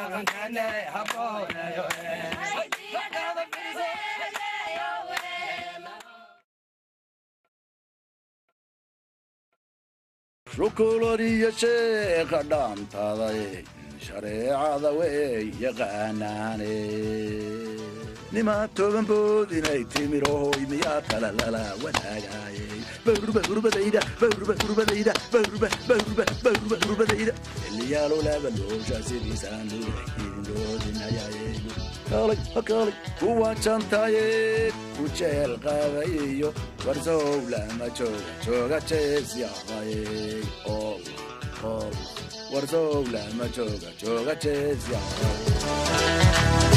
shukuladiyo sheeka dhaantaday shareecada wey yaqaanaane nimaa toban bood inay timirohoy miyaa kala lala wadaagaayey bawrba hurbadayda bawrba hurbadayda bawrba bawrba bawrba hurbadayda xilliyaalo laba loosha sidiisaan loodinayaaye kaalay hakaalay kuwa jantaaye ku jeel qabayiyo warsow lama jooga jooga jeesyaqaye ol ol warsow lama jooga jooga jeesyaqaye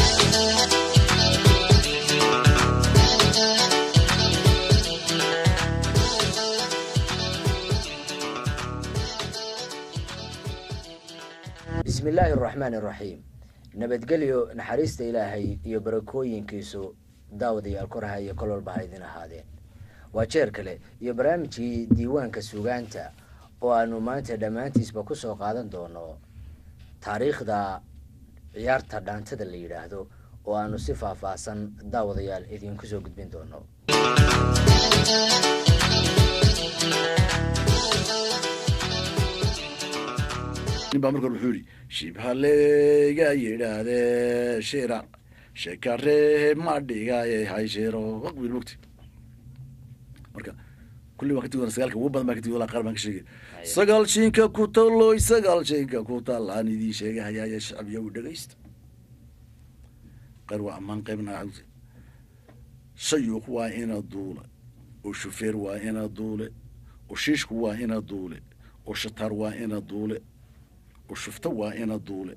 bismi illaahi araxmaan iraxiim nabadgelyo naxariista ilaahay iyo barakooyinkiisu daawadayaal koraha iyo kol walba ha idin ahaadeen waa jeer kale iyo barnaamijkii diiwaanka sugaanta oo aanu maanta dhammaantiisba kusoo qaadan doono taariikhda ciyaarta dhaantada la yidhaahdo oo aanu si faahfaahsan daawadayaal idinku soo gudbin doono nin baa marka wuxuu yidhi shibhaleyga yidhaahdee shira shekaree ma dhigaye hayshiro wiil mugti marka kulli waan ka tigi doona sagaalka ugu badan baan ka tigi doona qaar baan ka sheegay sagaal shinka ku talloy sagaal shinka ku tal aan idiin sheegay hayaaye shacbiya u dhegaysta qaar waa ammaan qaybna cawse shayuuq waa ina duule oo shufeer waa ina duule oo shiishku waa ina duule oo shataar waa ina duule oo shufto waa ina duule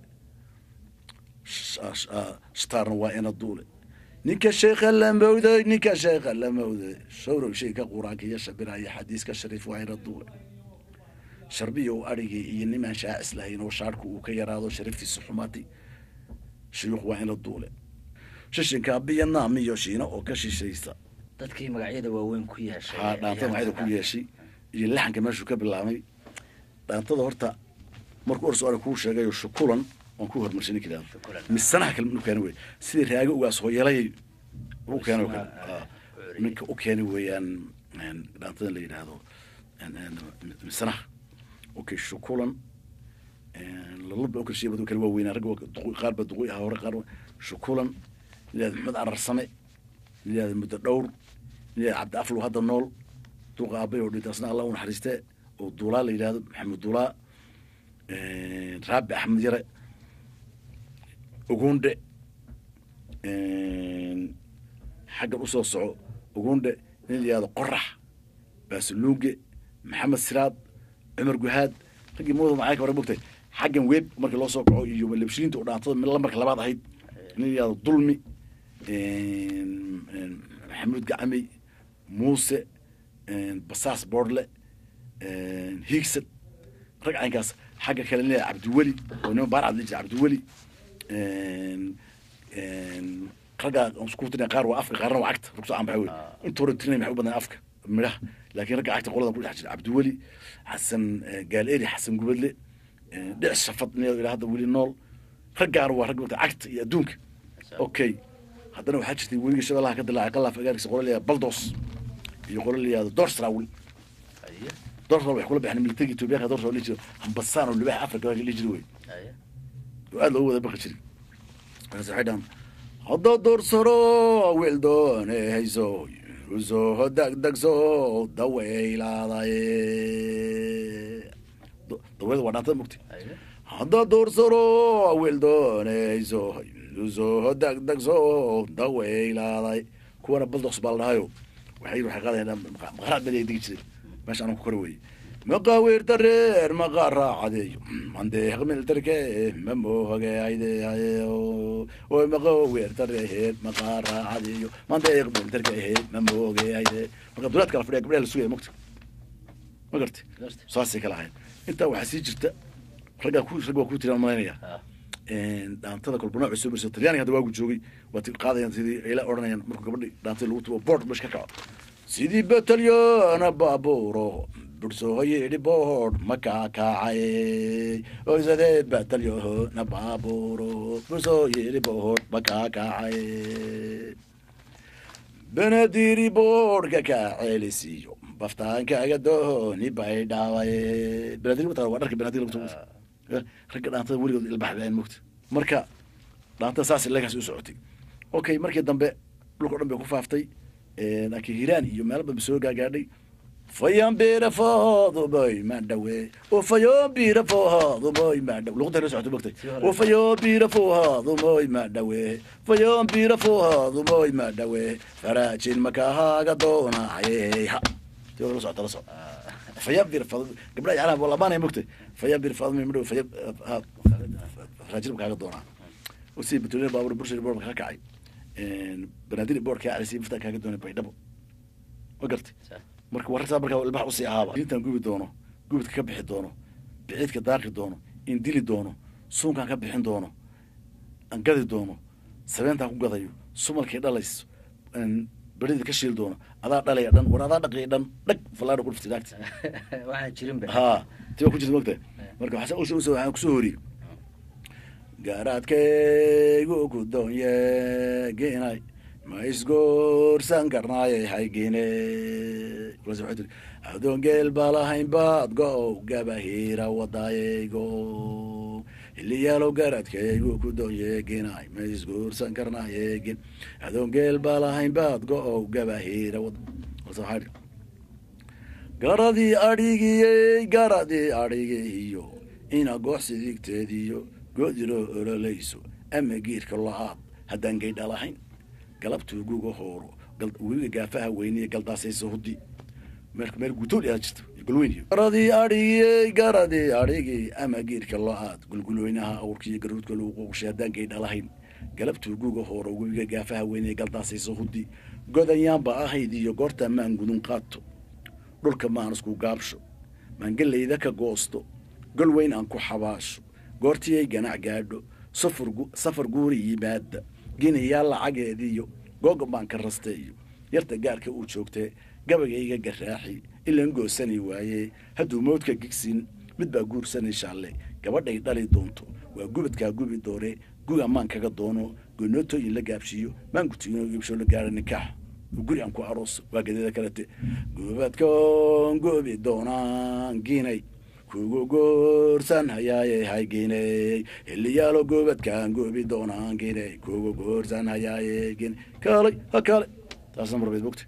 shtaarna waa ina duule ninka sheekha la mawday ninka sheekha la mawday shawrow shayka qur-aanka iyo shabiraya xadiiska shariif waa ina duule sharbiya u adhigii iyo nimaan shaacis lahayn oo shaarhku uu ka yaraado shariftiisa xumaatay shuyuuq waa ina duule shishinka biyanaam iyo shiina oo ka shishaysa dadkii magacyada waaweyn ku yeeshay haa dhaantada maxayda ku yeeshay iyo laxanka meeshuu ka bilaabay dhaantada horta markuu orso ara kuu sheegayo shukulan waan ku hormarshay ninka yidhahdo Shukulan. misanaha kale u keena wey sidii raago ugaas hooyalayay u keena oo kale Misanaha, Ah, ah, ninka u keeni weeyaan een, dhaantadan la yidhaahdo een, een, misanaha okay shukulan lalaba okal shey badu kale waa weynaa ragga waa duqu- qaar ba duqui ahaa hore qaar waa- shukulan layihahdo maxmed ararsame layihahdo muddo dhowr layihahdo cabdi aflow hadda nool duqa aabay oo dhintay asna allah u naxariiste oo duulaa la yidhahdo maxamed duulaa raabi axmed yare ugunde xaggan usoo soco ugunde nin la yihahdo qorax baasuluuge maxamed siraad cumar guhaad raggii mooda macayka hore mogtay xaggan weeb markii loo soo kaco iyo lebshiinta oo dhaantada mid lambarka labaad ahayd nin la yihahdo dulmi maxamuud gacamey muuse basaas boordle hiigsad rag caynkaas xagga kale nin cabdiweli oo nima baarcad la jira cabdiweli raggaa isku tirina qaar waa afka qaarna waa cagta rugso aan baxa wey inta hore tirinay maxay u badan afka midhaha laakiin ragga cagta qoladan ku dhex jira cabdiweli xasan gaaleeri xasan gubadle dhic shafad nin ilaa hadda weli nool raggaana waa rag cagta iyo adduunka okay haddana waxaa jirtay weliga shabeellaha ka dilaacay qalaaf agaarkiisa qola layihahdo baldos iyo qola layihahdo dorsrawil Haye, dorsrawl waxay kula baxeen militariga etoobiyaanka dorsrawl la jiro hambasaan oo libaxa afrika la jiri wey haye. oo aad loogu wada baqi jiray markaas waxay dhahan hadda doorsaro wiil doone hayso usoo dagdagso daweylaaday daweylada waa dhaantada mugti Haye. hadda doorsaro wiil doonayso usoo dagdagso daweylaaday kuwana baldoks baa la dhahayo waxay waxay qaadayaan maqaraad baa digi jiray meesha anaan ku kora weye maqaaweer dareer maqaa raacadeeyo mandeeq miltarke ma moohagaydehayo oy maqaaweer dareer maqaa raacadeeyo mandeeq miltarke ma moogayde marka dulaad kala fadhiya gabdhaha la sugaya mogta ma garti Garta. saasay kala ahayn intaa waxaa sii jirta raggaa ku rag waa ku tiraan malaynaya Ah, dhaantada kolba nooc soo marsa talyaaniga hadda waagu joogay waa ti qaadayaan sidii ayla odhanayaan markuu gabadhi dhaantada lagu tubo board meesha ka kaco sidii batalyana baabuuro bursooyidhi boodh ma kaakacay oysadee batalyoho na baaburo bursooyidhi boodh ma kaakacay benadiri boodhka kaa ceelisiiyo baftaankaaga dooni bay dhaaway benadir waa dharka benadir ragga dhaantada weligood ilbaxbeen mogta marka dhaantada saas ilagaas u socotay okay markii dambe dhulka o dhan bay ku faaftay laakiin hiiraan iyo meelo badan soo gaagaadhay fayambira fooduboy madhawe ufayobira fooduboy madhawe luqunta la socoto mogtay ufayobira fooduboy madhawe fayobira fooduboy madhawe faraajin makahaaga doonaye ha ti la socota la soco fayabir gabdha yaclaha labaanay mogtay fayabir fadmi madhawe faya faraajin makaaga doonaa si batolina baabur burshari boor kaa kacay banaadir boor kaa calisay maftaa kaaga doonay baydhabo ma gartay marka warartaa markaa ilbax usii ahaaba intaan gubi doono gubidka ka bixi doono biciidka daaqi doono in dili doono suunkaan ka bixin doono aan gadi doono sabeentaan ku gadayo sumalkii dhalayso berida ka shiil doono adaa dhalaya dhan war adaa dhaqaya dhan dhag falaadha ku dhuftay naagta waxaan jirinba ha tiba ku jirta mogta marka waxaa waxaan kusoo horiyey gaaraadkaygu ku doonye geenay ma isgoorsan karnaaye haygine kulas waxay tiri adoon geel baa lahayn baad go-ow gabahiira wadaayaygo hiliyaalow gaaraadkaygu ku doonye geenay ma isgoorsan karnaaye gen adoon geel baa lahayn baad go-ow gabahiira wad kulas waxaa tiri garadii adhigiyey garadii adhigiiyo ina gooxsidigteediyo goodiloo ololayso ama geedka lo-aad haddaan gaydha lahayn galabtuu guga hooro webiga gaafaha weyniye galdaasayso hudi meel meel guutool yaa jirto gulweyn garadii adhigiyey garadii adhigii ama geedka lo-aad gulgulweynaha awrkiiyo garuudka lagu qooqshay haddaan gaydha lahayn galabtuu guga hooro webiga gaafaha weyniye galdaasayso hudi godayaanba ahayd iyo goorta maan gudun qaato dhulka maan isku gaabsho maan gelayda ka goosto gol weyn aan ku xabaasho goortiyay ganac gaadho safar guuri yimaada ginayaa lacageediyo googan baan ka rasteeyo yarta gaarka uu joogtee gabayayga garaaxi ilan goosani waaye hadduu moodka gigsin mid baa guursanay shaalle gabadhay dhali doonto waa gubadkaa gubi doone guga maan kaga doono gonootooyin la gaabshiiyo maan gutiino iibsho la gaara nikaax guri aan ku aroos waa gadeeda kalete gubadkoon gubi doonaan ginay kugu goorsan hayaaye hayginey hiliyaalo goobadkaan goobi doonaan giney kugu goorsan hayaaye gine kaalay ha kaalay taasna marbayd mogta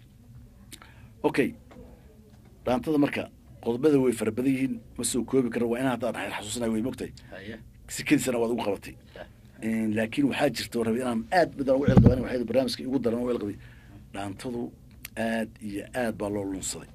okay dhaantada marka qodobada way fara badan yihiin ma soo koobi kara waa inaa haddaan xeer xasuusanay way mogtahay sikadiisana waad ugu qabatay laakiin waxaa jirta rabi inaan aad midaan ugu celqaban waxay barnaamijka igu daran ugu celqabay dhaantadu aad iyo aad baa loo lunsaday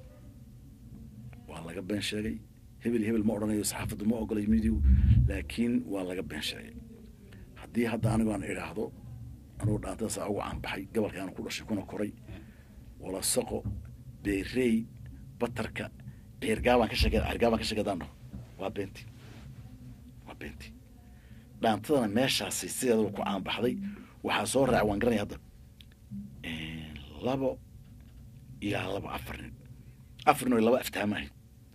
waa laga been sheegay hebel hebel ma odhanayo saxaafaddu ma ogolay midigu laakiin waa laga been sheegay haddii hadda anigu aan idhaahdo anugu dhaantada saa ugu caanbaxay gobolkaana ku dhashay kuna koray walasaqo beerey batarka ceergaabaan ka sheeke ceergaabaan ka sheekedaan dhaho waa beenti waa beenti dhaantadana meeshaasi sideedaba ku caanbaxday waxaa soo raaca waan garanaya hadda labo ilaa laba afar nin afar nin oo laba aftaama ahayd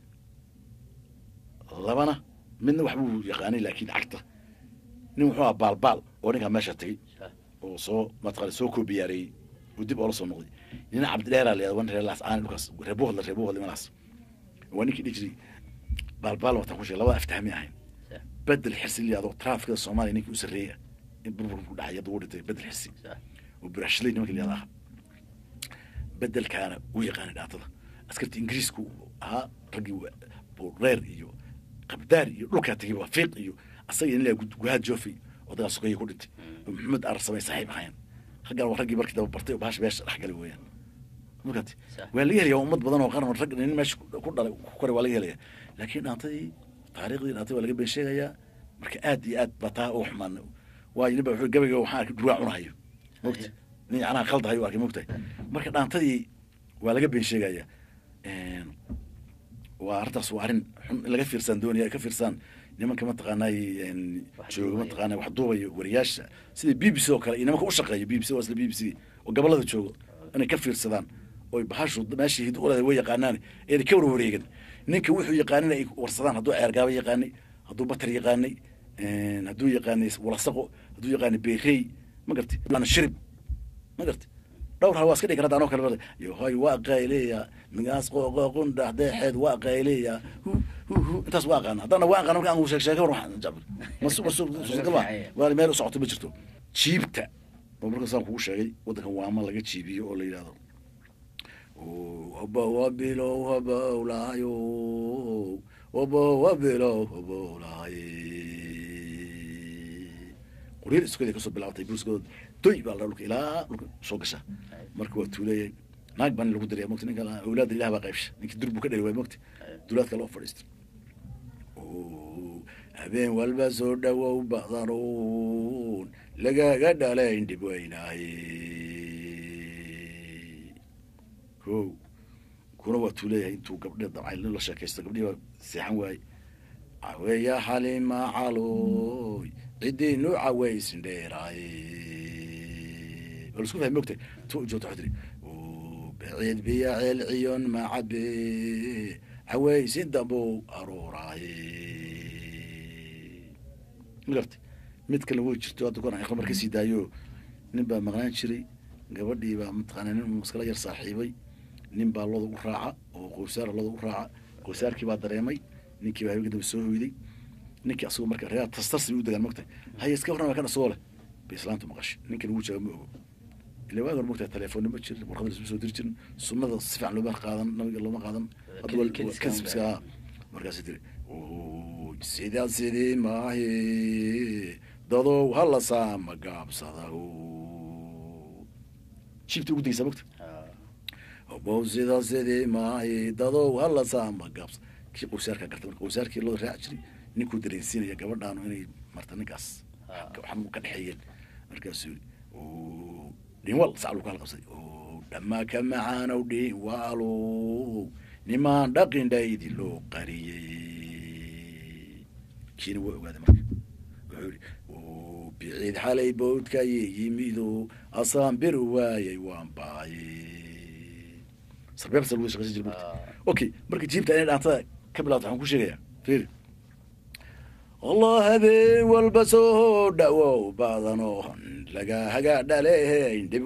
labana midna waxbuu yaqaanay laakiin cagta nin wuxuu ahaa baalbaal oo ninkaa meesha tegey oo soo mataqaana soo koobiyaareeyey oo dib oola soo noqday nina cabdidheeraa la yahada wan reerlaas aan dhulkaas reebuhodla reebuhodla imanaas waa ninkii dhihi jiray baalbaal wataan ku sheegay labada aftahmi ahayn bedel xirsi la yahdo traafikada soomaaliya ninkii u sarreeya in burburka ku dhacay hadda uu dhintay bedel xirsi oo burashley nimanka la yahda aha bedelkaana uu yaqaanay dhaatada askarta ingiriisku ahaa raggii reer iyo qabdaar iyo dhulkaa tegay waa fiiq iyo asaga in la guhaad joofey odagaa sugaya ku dhintay oo maxamed arsamay saaxiib ahayn raggaan waa raggii markii daba bartay oo bahasha meesha dhex galay weeyaan markaati waa laga helaya ummad badan oo qaran rag nin meesha ku dhalay ku koray waa laga helaya laakiin dhaantadii taariikhdii dhaantadii waa laga been sheegayaa marka aad iyo aad baa taa u xumaan waayo nin baa wuxuu gabayga waxaan arkay durwaa cunahayo mogta nin yacnaha qaldahayo arkay mogtahay marka dhaantadii waa laga been sheegayaa waa arrintaas waa arrin xun in laga fiirsaan doonaya ka fiirsaan nimanka mataqaanay jooga mataqaana wax duubayo wariyaasha sida b b c oo kale iyo nimanka u shaqeeya b b c waa isla b b c oo gobolada joogo inay ka fiirsadaan oy bahashu meeshii hid uleeda way yaqaanaan eena ka warwareegan ninka wuxuu yaqaanin ay warsadaan hadduu ceergaaba yaqaanay hadduu batar yaqaanay hadduu yaqaanay walasaqo hadduu yaqaanay beerey ma garti shirib ma garti dhowr hal waa iska dhigi karata anoo kale bar yohoy waa qayleya migaas qooqoqun dhaxdeexeed waa qayleya hu hu hu intaas waa aqaana haddana waa aqaana marka aan sheeg sheega war waxaan jabir masu masu suurtagalma waa meel u socoto ma jirto jiibta oo marka saan kugu sheegay waddankan waama laga jiibiyo oo la yidhahdo waba wabilow habowlaayo waba wabilow habowlaaye qoryar iskooda kasoo bilaabtay buuskooda doy baa la dhulka ilaa dhulka soo gasha marka waa tuuleeyay naag baan lagu daraya mogta ninka awlaada ilah baa qaybsha ninkii durbu ka dhali waay mogta dulaadka loo fadhiista habeen walba soo dhawow badanuun lagaga dhalayn dhib weynaaye ko kuna waa tuuleeyahay intuu gabdhe dabcay la sheekaysto gabdhihii baa seexan waaye caweya xalima caloy ciddii nu cawaysin dheeraaye waa lasku fahmi mogtay tu joogta waxaa tiri baciid biya ceel ciyon macabe cawaysin dambow aruuraaye magarta mid kale way jirto hadda kuan khamar kasii daayo nin baa maqnaan jiray gabadhii baa mataqaana nin maskala yar saaxiibay nin baa looda u raaca oo qowsaara looda u raaca qowsaarkii baa dareemay ninkii baa habeenka dambe soo hoyday ninkii asagoo marka reer tastarsi u degaan mogtahay haya iska warrama kan asagoo leh bay islaantu maqashay ninkan wuu jaaga ma ogo ila waagan mogtahay telefoonna ma jirin warqada lasma soo diri jirin sunnada si fiican looma qaadan nabiga looma qaadan kadibska markaas tiri sidaa sidii maahi dadow hala saama gaabsada jiibta ugu degeysaa mogta bow sidaa sidii maahi dadow hala saama gaabsa kii qowsaarkaa garta marka qowsaarkii loo raaci jiray ninkuu dareensiinaya gabadhaanu inay marta ninkaas waxan ka dhexeeyeen markaasuu dhinwal saclu ku halqabsay dhamaa ka macaanow dhinwaalow nimaan dhaqin dhaydi loo qariyey kiina waa ogaaday marka wuxuu yihi biciid xalay bowdkaye yimido asaan bir waayay waan baaye sarbeebsa lagu shaqaysan jira marka okay marka jiibta inay dhaantada ka bilaato waxaan ku sheegayaa fiiri allah habeen walba soo dhawow badano laga haga dhaleyn dhib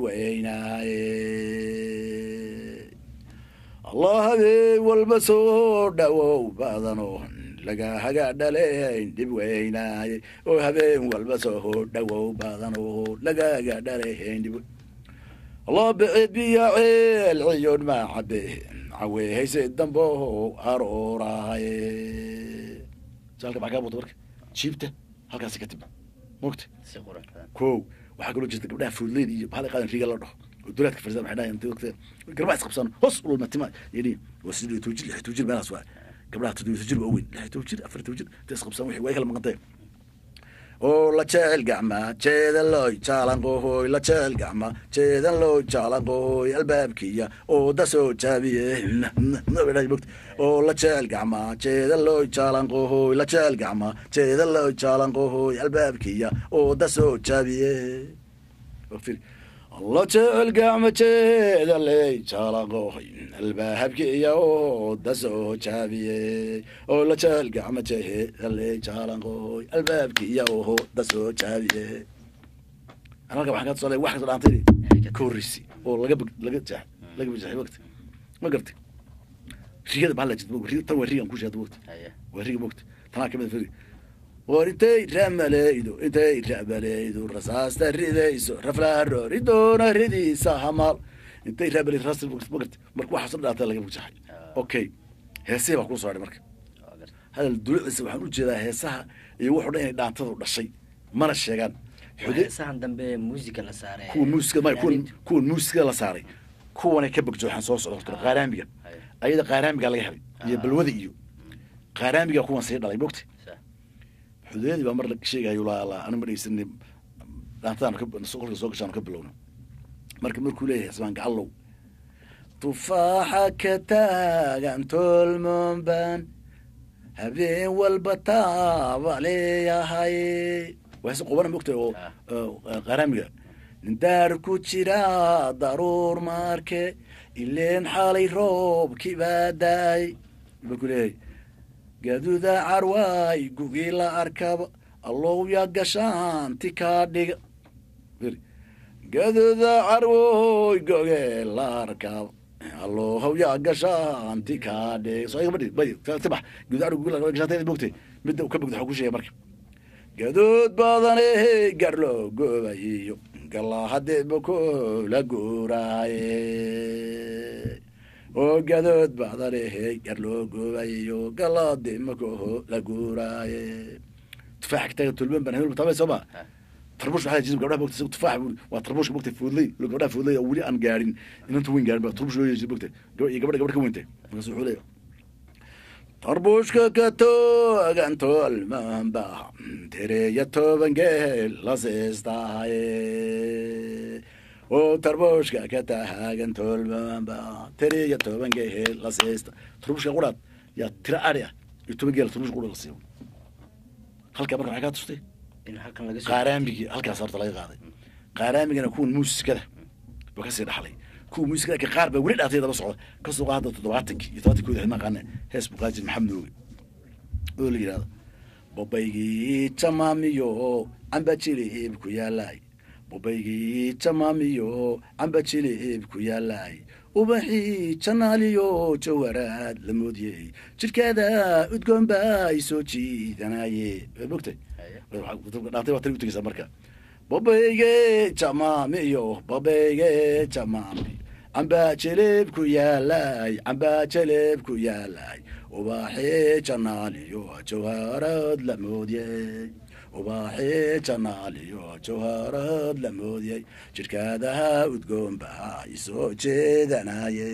weynaaye allah habeen walba soo dhawow badano laga haga dhaleyn dhib weynaaye oo habeen walba soo dhawow badano lagaga dhaleyn dhib allah bicid biya ceel ciyon ma cabe cawe hayse dambo arooraaye saalka maxaa kaa muuqda marka jiibta halkaasi ka timi mogta ko waxaa kaloo jirta gabdhaha foodleyd iyo bahal qaadan riga la dhaho oo dulaadka farsan waxay dhahayan inta garbaha isqabsaan hoos ulma tima yidhi waa sidii iyo toojir lix toojir meelaas waa gabdhaha toddobiyo toojir waa weyn lix toojir afar toojir inta isqabsaan wixii way kala maqantay oo la jecel gacma jeedan looy jaalanqohoy la jecel gacma jeedan looy jaalanqohoy albaabkiya oo da soo jaabiye mogt oo la jecel gacma jeedan looy jaalanqohoy la jecel gacma jeedan looy jaalanqohoy albaabkiya oo da soo jaabiye la jecel gacma jeeda ley jaalanqohoy albaabkiya oo da soo jaabiye oo la jecel gacma jeeda ley jaalanqohoy albaabkiya oo da soo jaabiye halka waxaan ka tusaale wax kasoo dhaantay ka horreysi oo laga laga jeex laga bajaxay waqti ma gartay rigada maxaa la jirta tan waa rigan ku sheegta waqti waa riga mogta tanaa kamid firi war intay ramaleydo intay ramaleydo rasaasta ridayso raflaaro ridoona ridiisa hamaal intay ramaleydo rasaasta magarta marka waxaa soo dhaata laga bajaxay okay heesihii baa kuu soo hadhay marka hadal dulucdiisa waxaan ujeedaa heesaha iyo wuxuu dhan inay dhaantadu dhashay mana sheegaan heesahan dambe muusiga la saaray kuwa muusiga maya kuwan kuwan muusiga la saaray kuwanay ka bagjooxaan soo socda horta qaaraamiga ayada qaaraamiga laga helay iyo balwada iyo qaaraamiga kuwan sii dhalay mogta xudeedii baa mar la sheegayo laala anu ma dhegeysanay dhaantadan kolka soo gashaan ka bilowna marka markuu leeyahay xisbaan gacallow tufaaxa ka taagan tolmonban habeen walba taaba leeyahay waase qobana mogtahay oo qaaraamiga nindaar ku jira daruur marke ileen xaalay roobkii baa daay markuu leeyahay gaduuda carwaay gugii la arkaba allow yaa gashaanti kaa dhiga gaduuda carwoy gogee la arkaba allow yaa gashaanti kaa dhiga soo iga badhi bay tibax gaduud carwoy gugii la arkaba gashaanti bogtay midda ka bogda waxaa ku sheegay marka gaduud badane gar loo goobayiyo galaa haddee boko la guuraaye oo gadood badane gar loo goobayiyo galaade makoho la guuraaye tufaax kitaga tulban baan hebel tabay sooma tarbush waxaa jism gabdhaha bogta tufaax buu waa tarbushka bogta fuudlay lo gabdhaha fuudlay oo weli aan gaarin inanta weyn gaarin ba tarbush loo yeeshay bogta iyo gabadha gabadha ka weyntay markaas wuxuu leeyahay tarbushka ka toogan tolmanba tereya toban geel la seestahaye oo tarbushka ka tahagan tolmanba tereya toban geel la seesta tarbushka quraad yaa tira ari ah iyo toban geel tarbushka qura la siiyo halkaa marka maxay kaa tustay in halkan laga soo qaaraamigii halkaas horta laga qaaday qaaraamigana kuwan muusikada ba kasii dhaxlay kuwa muusikada ka qaar baa weli dhaatay daba socda kasoo qaada toddobaatankii iyo tobantii kooda xidmaan hees buqaajir maxamed nooge oo la yidhahdo bobaygii jamaamiyo camba jilib ku yaalaay bobaygii jamaamiyo camba jilib ku yaalaay ubaxii janaaliyo jawaraad la moodiyey jidhkeeda udgoon baa i soo jiidanaye waa mogtay dhaantay waa tani utageysaa marka babayge jamaamiyo babayge jamaami cambaa jeleeb ku yaalaay cambaa jeleeb ku yaalaay ubaxii janaaliyo jawharad la moodiyey ubaxii janaaliyo jawharad la moodiyey jidhkaadaha udgoon baa i soo jeedanaye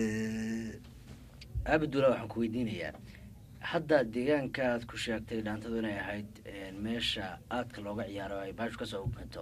abdula waxaan ku weydiinayaa hadda deegaanka aad ku sheegtay dhaantadu inay ahayd meesha aadka looga ciyaaro ay baashu kasoo uganto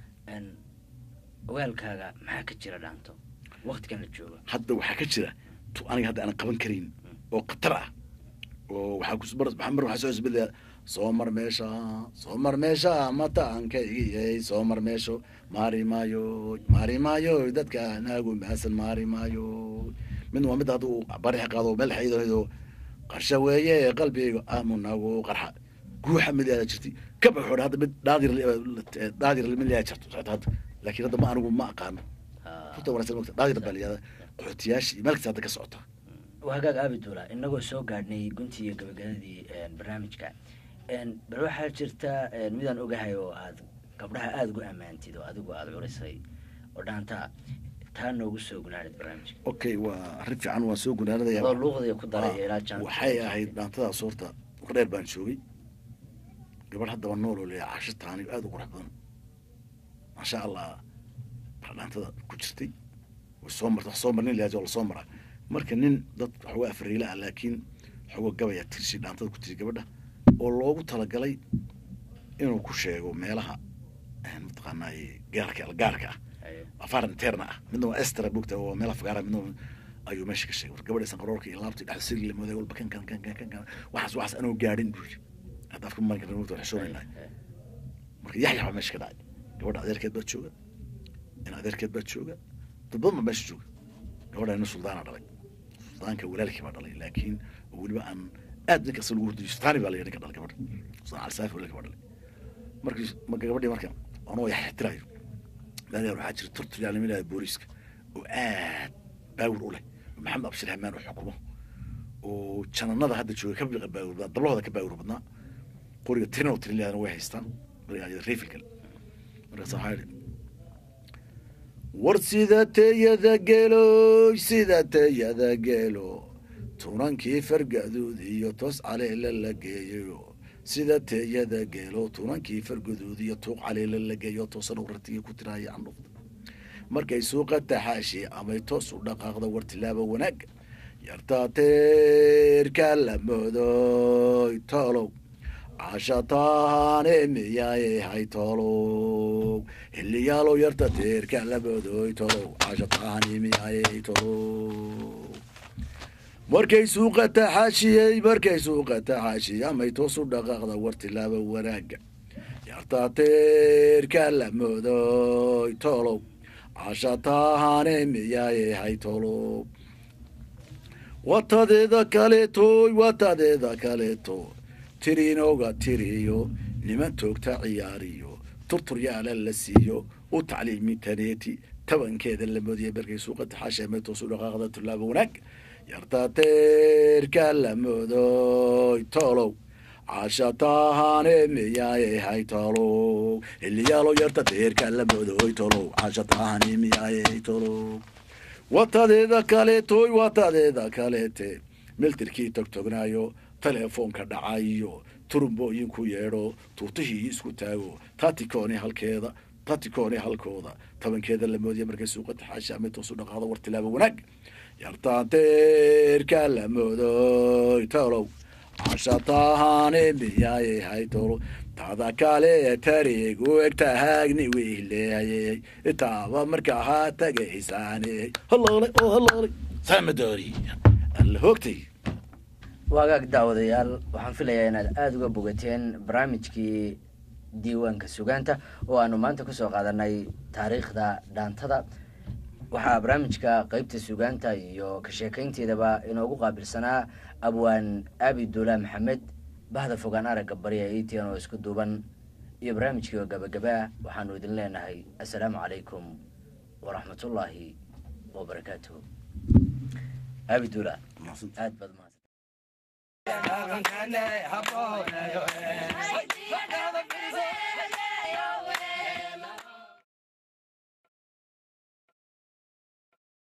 ogaalkaaga maxaa ka jira dhaanto waktigan la jooga hadda waxaa ka jira tu aniga hadda aanan qaban karin oo khatar ah oo waxaa kus mar mar waxaa soo isbedlaya soo mar meesha soo mar meesha mataankaygiyey soo mar meesho maari maayo maari maayo dadka naagu maasan maari maayo midna waa midda hadda uu barix qaado meel xaydo qarsha weeye qalbiga amunagu qarxa guuxa mid aada jirtay kaba xoodha hadda mid dhaadir dhaadir mid laa jirto hadda laakiin hadda ma anigu ma aqaano horta wanaagsan mogta dhaadir baa layihahda qaxootiyaasha iyo meel kasta hadda ka socota hagaag abidula inagoo soo gaadhnay guntii iyo gabagabadii barnaamijka bal waxaa jirta midaan ogahay oo aad gabdhaha aada ugu ammaantid oo adigu aada curisay oo dhaanta taa noogu soo gunaanid barnaamijka okay waa arrin fiican waan soo gunaanadaya adoo luuqdaya ku daraya ilaa jaan waxay ahayd dhaantadaas horta war dheer baan joogay gabadh haddaba nool oo leeyahay casho taani aada u qurux badan maasha allah baa dhaantada ku jirtay way soo marta wax soo mar nin leeyahay oo lasoo maraa marka nin dad waxooga afariila ah laakiin waxooga gabaya tirsi dhaantada ku tiri gabadha oo loogu talagalay inuu ku sheego meelaha mataqaanaaye gaarka gaarka ah afar interna ah midna waa estra bugta oo meel afgaara midna ayuu meesha ka sheegay war gabadha sanqaroorka iyo laabta dhexda sirri la mooday walba kan kan kan kan kan kan waxaas waxaas anoo gaadhin buu yiri hadda afka marin karna mugta xishoonaynaa marka yaxyax baa meesha ka dhacay gabadha adeerkeed baa jooga in adeerkeed baa jooga dad badan baa meesha jooga gabadha ina suldaana dhalay suldaanka walaalkii baa dhalay laakiin oo weliba aan aad ninkaas lagu hurdiyo sultaani baa la yidhi ka dhalay gabadha suldaan alsaafi walaalkii baa dhalay markii marka gabadhii marka anoo yaxyaxtiraayo dadeer waxaa jira torturyaal nima yidhahda booliiska oo aad baawir u leh oo maxamed abshir hamaan oo xukumo oo jananada hadda jooga ka baawir badnaa dablahooda ka baawir badnaa qoriga tirin oo tirin leedana way haystaan rifilkale markaas waxaa yidhi war sida teyada geelo sida teyada geelo tunankii fargaduud iyo toos caleela la geeyo sida teeyada geelo tunankii fargaduud iyo tuuq caleela la geeyo toosan u rartigii ku tiraaya candhufda markay suuqa taxaashi amay toos u dhaqaaqda war tilaaba wanaagga yartaa teerka la moodoy toolow cashataane miyaay hay toolow xiliyaalow yarta teerka la moodoy toolow cashataane miyaay toolow markay suuqa taxaashiyey markay suuqa taxaashiyey amay toos u dhaqaaqda war tilaaba wanaagga yartaa teerka la moodoy toolow cashataane miyaay hay toolow watadeeda kaleetoy watadeeda kaleeto tiriinooga tiriyo niman toogta ciyaariyo turturyaala la siiyo u tacliimi taneeti tabankeeda la moodiya berkay suuqata xaasheemeetoosu dhaqaaqda tullaaba wanaag yartateerka la moodoy toolow cashataahane miyaaye hay tolow iliyaalo yartateerka la moodoy tolow cashataahane miyaaye hay tolow watadeeda kaleetoy watadeeda kaleete miltirkii togtognaayo teleefoonka dhacayo turumbooyinku yeedho tuutihii isku taago tatikoone halkeeda tatikoone halkooda tabankeeda la moodiya markay suuqata xaashaame toosu dhaqaado war tilaaba wanaag yartaanteerka la moodoy tolow cashataahane miyaaye hay tolo tada kale tareegu egtahaagni weyleeyay itaaba markaa haa tagaysaane haloole oo haloole saamadoori alla hoogtay waagaag daawadayaal waxaan filayaa inaad aada uga bogateen barnaamijkii diiwaanka sugaanta oo aanu maanta kusoo qaadanay taariikhda dhaantada waxaa barnaamijka qeybta sugaanta iyo ka sheekaynteedaba inoogu qaabilsanaa abwaan abi duulaa maxamed bahda fogaan aragga bariya etian oo isku duuban iyo barnaamijkii oo gabagabaa waxaanu idin leenahay assalaamu calaykum waraxmatullaahi wabarakaatuhu abi duulaa aad baad mahadsan